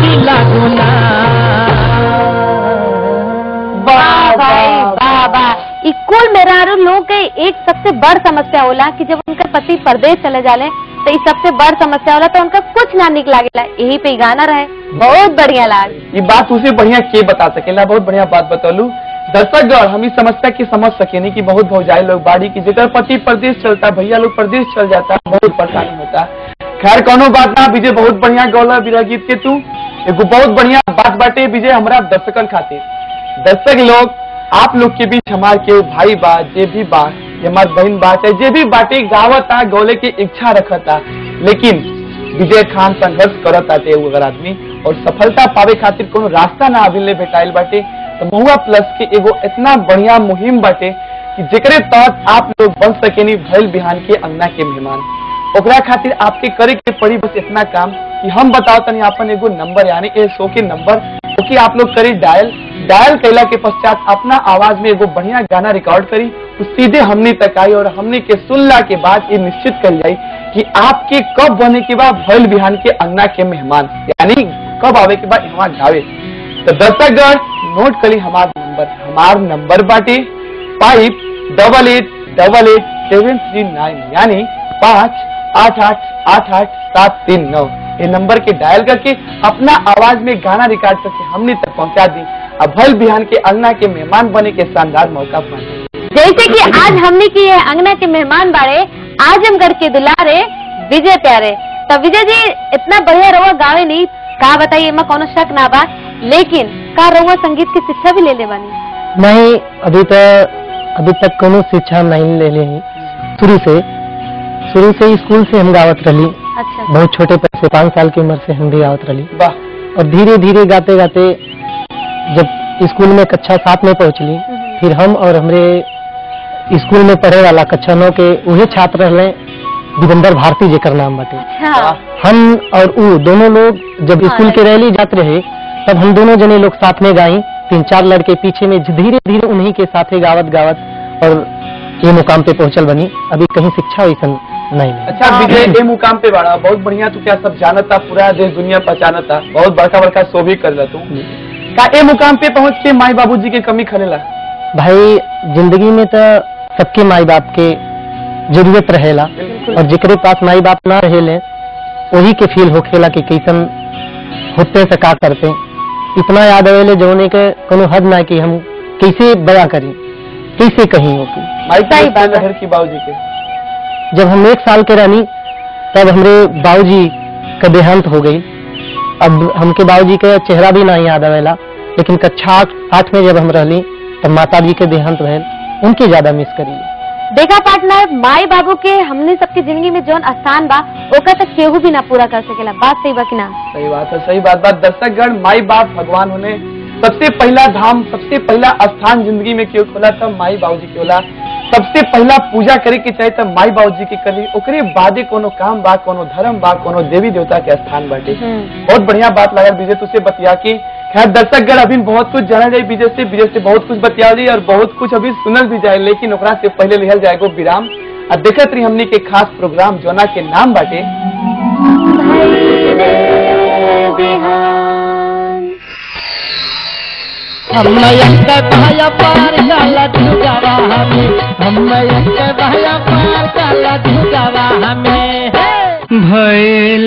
जिला गुना वाह भाई वाह वाह ई कुल मेहरारू लोग के एक सबसे बड़ समस्या होला कि जब उनका पति परदेश चले जाले तो ई सबसे बड़ समस्या होला तो उनका कुछ ना निक लागेला यही पे ई गाना रहे बहुत बढ़िया लाग ये बात उसे बढ़िया के बता सकेला बहुत बढ़िया बात बतौलू दर्शकगण हम इस समस्या की समझ सकेनी कि बहुत भौजाई लोग बाड़ी की जेकर पति प्रदेश चलता भैया लोग प्रदेश चल जाता बहुत परेशानी होता खैर कोनो बात ना विजय बहुत बढ़िया गौला विरह गीत के तू एगो बहुत बढ़िया बात बाटे विजय हमरा दर्शकन खातिर दर्शक लोग आप लोग के बीच हमार के भाई बा जे भी बा ये हमार बहन बा चाहे जे भी बाटे गावता गौले के इच्छा रखता लेकिन विजय खान संघर्ष करत आते वो अगर आदमी और सफलता पावे खातिर कोनो रास्ता ना अभी ले भेटाइल बाटे तो महुआ प्लस के एगो इतना बढ़िया मुहिम बाटे कि जेकरे तहत आप लोग बन सकेनी भैल बिहान के अंगना के मेहमान ओकरा खातिर आपके करे के पड़ी बस इतना काम कि हम बताओ तनी आपन एगो नंबर यानी ए शो के नंबर कि आप लोग करी डायल डायल कैला के पश्चात अपना आवाज में एगो बढ़िया गाना रिकॉर्ड करी उ सीधे हमने तक आई और हमने के सुनला के बाद ये निश्चित कर जाई कि आपके कब बने के बाद भैल बिहान के अंगना के मेहमान यानी कब आवे के बाद यहाँ गावे तो दर्शकगण नोट करी हमार नंबर हमार नंबर बाटे five double eight double eight seven three nine यानी पाँच आठ आठ आठ आठ सात तीन नौ ये नंबर के डायल करके अपना आवाज में गाना रिकॉर्ड करके हमने तक पहुंचा दी अब भल बिहान के अंगना के मेहमान बने के शानदार मौका पाए जैसे कि आज हमने की है अंगना के मेहमान बाड़े आजमगढ़ के दुलारे विजय प्यारे तो विजय जी इतना बढ़िया रहुआ गावे नहीं का बताइए एमा कोनो शक ना बा लेकिन का रहुआ संगीत की शिक्षा भी ले ले बानी नहीं अभी तक अभी तक कोनो शिक्षा नहीं ले ली शुरू से शुरू से स्कूल से हम गावत रही अच्छा बहुत छोटे पैसे पाँच साल की उम्र से हम भी गावत रही वाह और धीरे धीरे गाते गाते जब स्कूल में कक्षा सात में पहुंचली हम्म। फिर हम और हमरे स्कूल में पढ़े वाला कक्षा नौ के वही छात्र रहे दिगंबर भारती जेकर नाम बाटे अच्छा हम और ऊ दोनों लोग जब हाँ, स्कूल के right. रैली जाते रहे तब हम दोनों जने लोग साथ में गाई तीन चार लड़के पीछे में धीरे धीरे उन्हीं के साथ गावत गावत और ये मुकाम पे पहुंचल बनी अभी कहीं शिक्षा वैसा नहीं मिली। अच्छा विजय ए मुकाम पे बाड़ा बहुत बढ़िया तू क्या सब जानता पूरा देश दुनिया पहचानता बहुत बड़का बड़का शो भी कर तू का ए मुकाम पे पहुंच के माई बाबूजी के कमी खलेला भाई जिंदगी में तो सबके माई बाप के जरूरत रहेला और जेकरे पास माई बाप ना रहेले वही के फील होखेला कि कैसन होते से का करते इतना याद आवेले जौने के कोनो हद ना कि हम कैसे बया करी कैसे कहीं हो कि माई सही बात है। लहर की बाबूजी के जब हम एक साल के रहनी तब हमरे बाबूजी का देहांत हो गई अब हमके बाबूजी के चेहरा भी नहीं याद आवेला लेकिन कक्षा आठ आठ में जब हम रहली तब माता जी के देहांत भइल उनके ज्यादा मिस करी देखा पार्टनर माई बाबू के हमने सबकी जिंदगी में जौन स्थान बा ओका तक केहू भी ना पूरा कर सकेला बात सही बा कि ना सही बात है सही बात बात दर्शकगण माई बाप भगवान होने सबसे पहला धाम सबसे पहला स्थान जिंदगी में क्यों खोला तब माई बाबूजी के होला सबसे पहला पूजा करे के चाहे तब माई बाबूजी के करी ओकरे बादे कोनो काम बा कोनो धर्म बा कोनो देवी देवता के स्थान बाटे हम्म। बहुत बढ़िया बात लगा विजय तुझसे बतिया की खैर दर्शकगण अभी बहुत कुछ जाना जाए विजय से विजय से बहुत कुछ बतिया जाए और बहुत कुछ अभी सुनल भी जाए लेकिन ओकरा से पहले लिहल जाएगो विराम और देखत रही हमनी के खास प्रोग्राम जोना के नाम बाटे हम के भाया पार काला झुकावा हमें हम के भाया पार काला झुकावा हमें भैल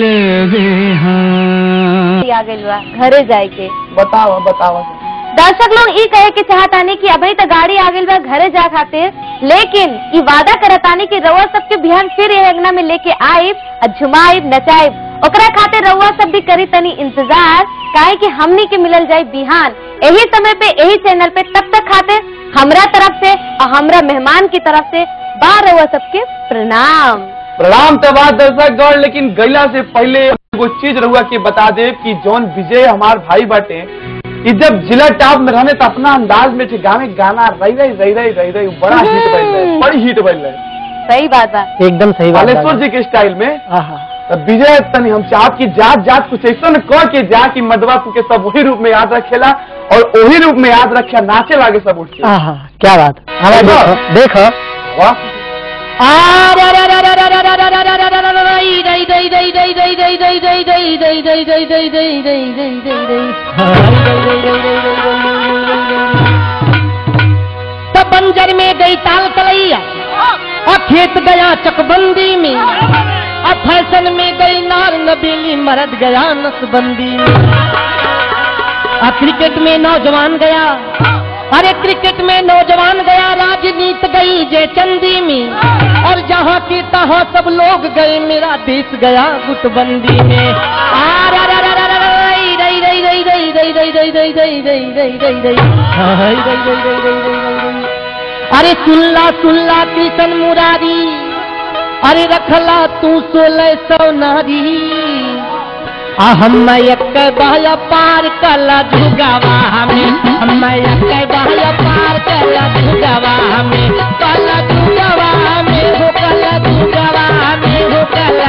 आ गइल बा घरे जाए के बताओ बताओ दर्शक लोग ई कहे के चाहतानी कि अभी तक गाड़ी आ गइल बा घरे जा खातिर लेकिन ई वादा करतानी कि रउआ सबके बिहान फिर ये अंगना में लेके आइब और झुमाइब नचाइब ओकरा खातिर रउआ सब भी करी तनी इंतजार काहे कि हमनी के मिलल जाए बिहान यही समय पे यही चैनल पे तब तक खातिर हमरा तरफ से और हमरा मेहमान की तरफ से बार रउआ सबके प्रणाम प्रणाम तो बात दर्शक गौर लेकिन गैला से पहले एगो चीज रहुआ के बता दे कि जौन विजय हमार भाई बाटे कि जब जिला टॉप में रहने तो अपना अंदाज में थे गावे गाना रही रही रही रही रही रही बड़ा हिट बन रहे बड़ी हिट बन रहे सही बात बा एकदम सही बात बालेश्वर जी के स्टाइल में आहा तो विजय तनी हम चाहत की जात जात कुछ ऐसा न कह के जा कि मदवा के सब वही रूप में याद रखेला और वही रूप में याद रखे नाचे लागे सब उठ के आहा क्या बात हमें देखो देखो वाह तब बंजर में गई ताल तलैया और खेत गया चकबंदी में और फैशन में गई नार नबीली मरद गया नसबंदी में और क्रिकेट में नौजवान गया अरे क्रिकेट में नौजवान गया राजनीति गई जय चंदी में और जहाँ की तहाँ सब लोग गए मेरा देश गया गुटबंदी में आ रा रा रा रा रा रा, रई रई रई रई रई रई रई रई रई रई रई रई रई हाय रई रई रई रई रई रई रई अरे सुल्ला सुल्ला कृष्ण मुरारी अरे रखला तू सोलह सौ नारी आ हम एक बहल पार कला झुगावा हमें हम एक बहल पार कला झुगावा हमें कला झुगावा हमें हो कला झुगावा हमें हो कला